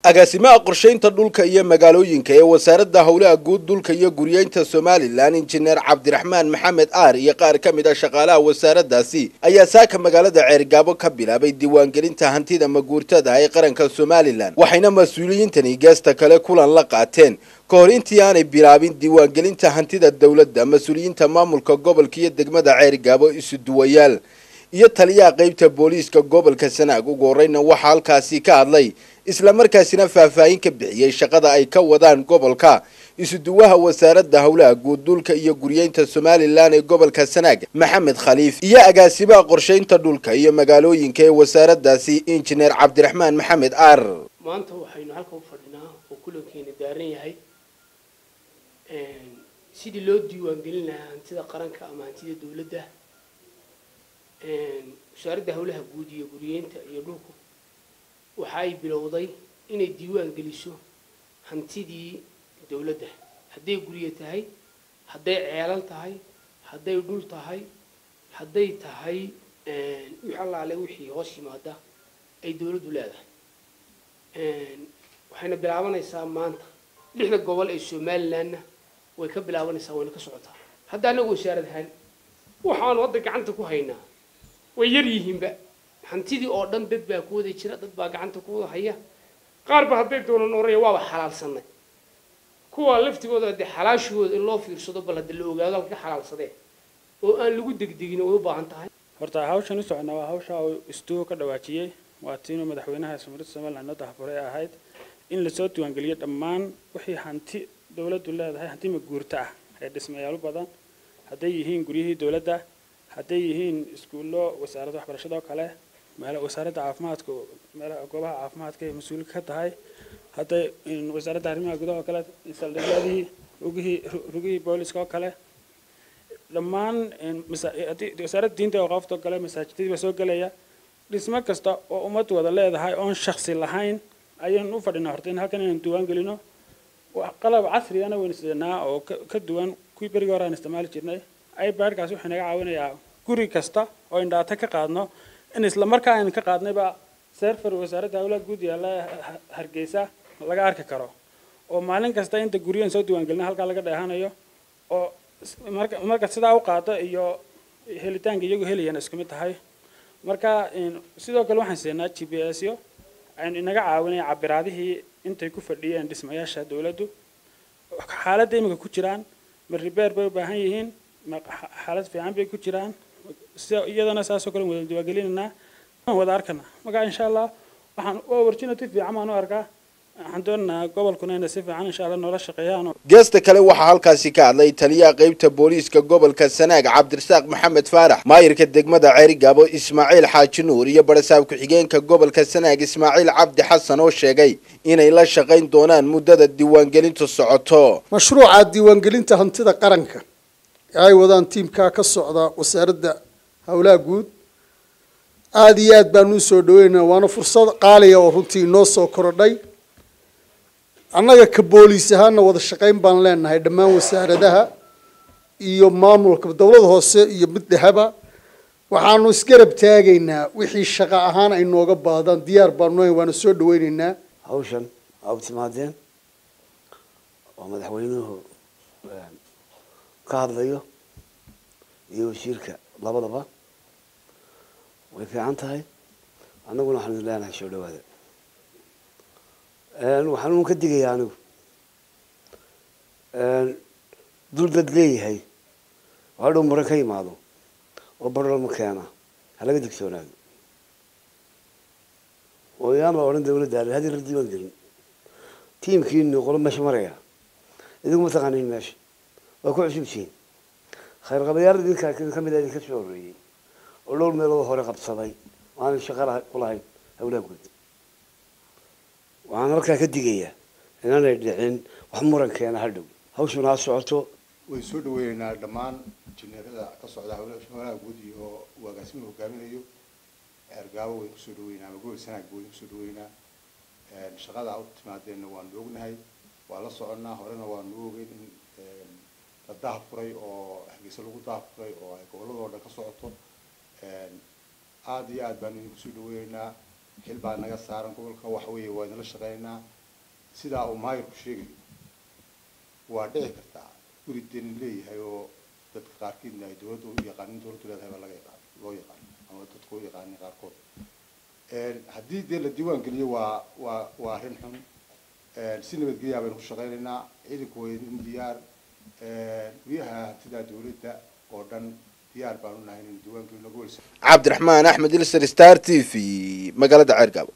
agaasimaha qorshaynta dhulka iyo magaalooyinka ee wasaaradda howlaha guud dhulka iyo guryeynta somalilan injineer cabdiraxmaan maxamed aar iyo qaar ka mid a shaqaalaha wasaaraddaasi ayaa saaka magaalada ceergaabo ka bilaabay diiwaangelinta hantida maguurtada ee qaranka somalilan waxayna mas-uuliyiintani geesta kale kulan la qaateen ka hor intii aanay bilaabin diiwaangelinta hantida dowladda mas-uuliyiinta maamulka gobolka iyo degmada ceergaabo isu duwayaal iyo taliyaha qeybta booliiska gobolka sanaag ugu horeyna waxaa halkaasi ka hadlay islamarkaasina faahfaahin ka bixiyey shaqada ay ka wadaan gobolka isuduwaha wasaaradda howlaha guud dhulka iyo guryeynta somalilan ee gobolka sanaag maxamed khaliif iyo agaasimaha qorshaynta dhulka iyo magaalooyinka ee wasaaraddaasi injineer cabdiraxmaan maxamed aar maanta waxaynu halka u fadhinaa oo kulankeena daaran yahay sidii loo diiwaangelin lahaa hantida qaranka ama hantida dowladda wasaaradda howlaha guud iyo guryeynta iyo dhulku waxa ay bilowday inay diiwaan geliso hantidii dowladda hadday gurye tahay hadday ceelal tahay hadday dhul tahay hadday tahay wix allaale wixii hoos yimaada ay dowladdu leedahay waxayna bilaabanaysaa maanta lixda gobol ee somalilandna way ka bilaabanaysaa wayna ka socotaa hadda annagu wasaarad ahaan waxaanu hadda gacanta ku haynaa way yar yihiinba hantidii oo dhan dad baa ku wada jira dad baa gacanta ku wada haya qaarba hadday doonan oraya waaba xalaalsanay kuwa laftigooda dee xalaashigooda in loo fiirsado bal hadda la ogaado halka ka xalaalsadee oo aan lagu degdegin way u baahan tahay horta hawshan u socona waa hawsha uu istuuga ka dhawaajiyey waa tiinuu madaxweynaha sumrida somaliland noo dahafuray ahayd in lasoo diiwaangeliyo dhammaan wixii hanti dowladdu leedahay hanti maguurta ah ee dhismayaalo badan hadday yihiin guryihii dowladda hadday yihiin iskuullo wasaaradda waxbarashada oo kale wasaaradda caafimaadka meelaha goobaha caafimaadka ay mas-uul ka tahay hadday wasaaradda arrimaha gudaha oo kale saldhigyadii rugihii rugihii booliska oo kale dhammaan wasaaradda diinta oo qaafta oo kale masaajidadii baa soo gelaya dhismo kasta oo ummad wada leedahay oon shaksi lahayn ayaynu u fadhinaa horta in halkan inaynu diiwaan gelino qalab casrigana waynu sidanaa oo ka duwan kuwii berigii hore aan isticmaali jirnay ipadkaas wuxuu naga caawinayaa guri kasta oo aynu dhaata ka qaadno in isla markaa aynu ka qaadnayba serfer wasaaradda howlaha guud yaalla hargeysa laga arki karo oo maalin kasta inta guryahan soo diiwaangelina halkaa laga dheehanayo oo marka sidaa u qaado iyo helitaanka iyagu helayaan isku mid tahay marka sidoo kale waxaan siinaa g p s yo aynu inaga caawinaya cabiraadihii intay ku fadhiyeen dhismayaasha dowladdu xaaladda iminka ku jiraan ma ribeer bay u baahan yihiin ma xaalad fiican bay ku jiraan iyadana saasoo kale wada diiwaangelinaynaa wada arkana marka insha allah waxaan opportunity fiican baan u arkaa waxaan doonaynaa gobolkuna inay si fiican insha allah noola shaqeeyaan geesta kale waxaa halkaasi ka hadlay taliyaha qeybta booliiska gobolka sanaag cabdirasaaq maxamed faarax maayirka degmada ceerigaabo ismaaciil xaaji nuur iyo barasaab ku-xigeenka gobolka sanaag ismaaciil cabdi xasan oo sheegay inay la shaqayn doonaan muddada diiwaangelintu socoto mashruuca diiwaangelinta hantida qaranka ee ay wadaan tiimkaa ka socda wasaaradda howlaha guud aada iyo aad baanu usoo dhaweynaa waana fursad qaaliya oo runtii inoo soo korodhay annaga ka booliis ahaana wada shaqayn baan leenahay dhammaan wasaaradaha iyo maamulka dowlada hoose iyo mid dheheba waxaanu isgarab taagaynaa wixii shaqo ahaan ay nooga baadaan diyaar baanu waana soo dhaweyneynaa hawshan aa u timaadeen oo madaxweynuhu ka hadlayo iyo wasiirka labadaba way fiican tahay annaguna waxaanu idin leenahay soo dhawaada waxaan un ka digayaa anigu dul dad leeyahay oo hadhow muran ka yimaado oo barolama keena ha laga digsoonaado oo yaan la odhan dawladda ale haddii la diiwaan gelin tiimkiinu qolo meesha maraya idigu ma taqaaniin meesha waa ku cusubtihiin khayr qabayaal idinka ka mid a idinka soo horreeyey oo dhowr meelood hore qabsaday oo aanay shaqa ku lahayn howlaha guud waxaan halkaa ka digayaa inaanay dhicin wax murankeena hadhow hawshuna ha socoto way soo dhaweyneynaa dhammaan injineerada ka socda howlaha guud iyo uu agaasimuhu hogaaminayo ergaabo wayn kusoo dhaweynaa ama gobol sanaag wayn kusoo dhaweynaa shaqada u timaadeenna waanu ognahay waa la soconnaa horena waanu ogeyn in la dahafuray oo hargeysa lagu dahafuray oo ay gobolladoo dhan ka socoto aada iyo aad baanu idin kusoo dhaweyneynaa xil baa naga saaran gobolka waxa weeye waa idinla shaqeynaynaa sidaa uu maayirku sheegayo waa dhici kartaa guri deni leeyahay oo dadka qaarkiidna ay dowladda u yaqaanin dowladdu leedahay baa laga yaqaan loo yaqaan ama dadku u yaqaanin qaarkood haddii dee la diiwaan geliyo waa waa waa arrin xun si nabadgelyaa baynu ku shaqaynaynaa ciidanku way in diyaar guryaha hantidaa dowladda oo dhan diyaar baanu nahay inaynu diiwaan gelino gobol cabdiraxmaan axmed ilser star t v magaalada ceergaabo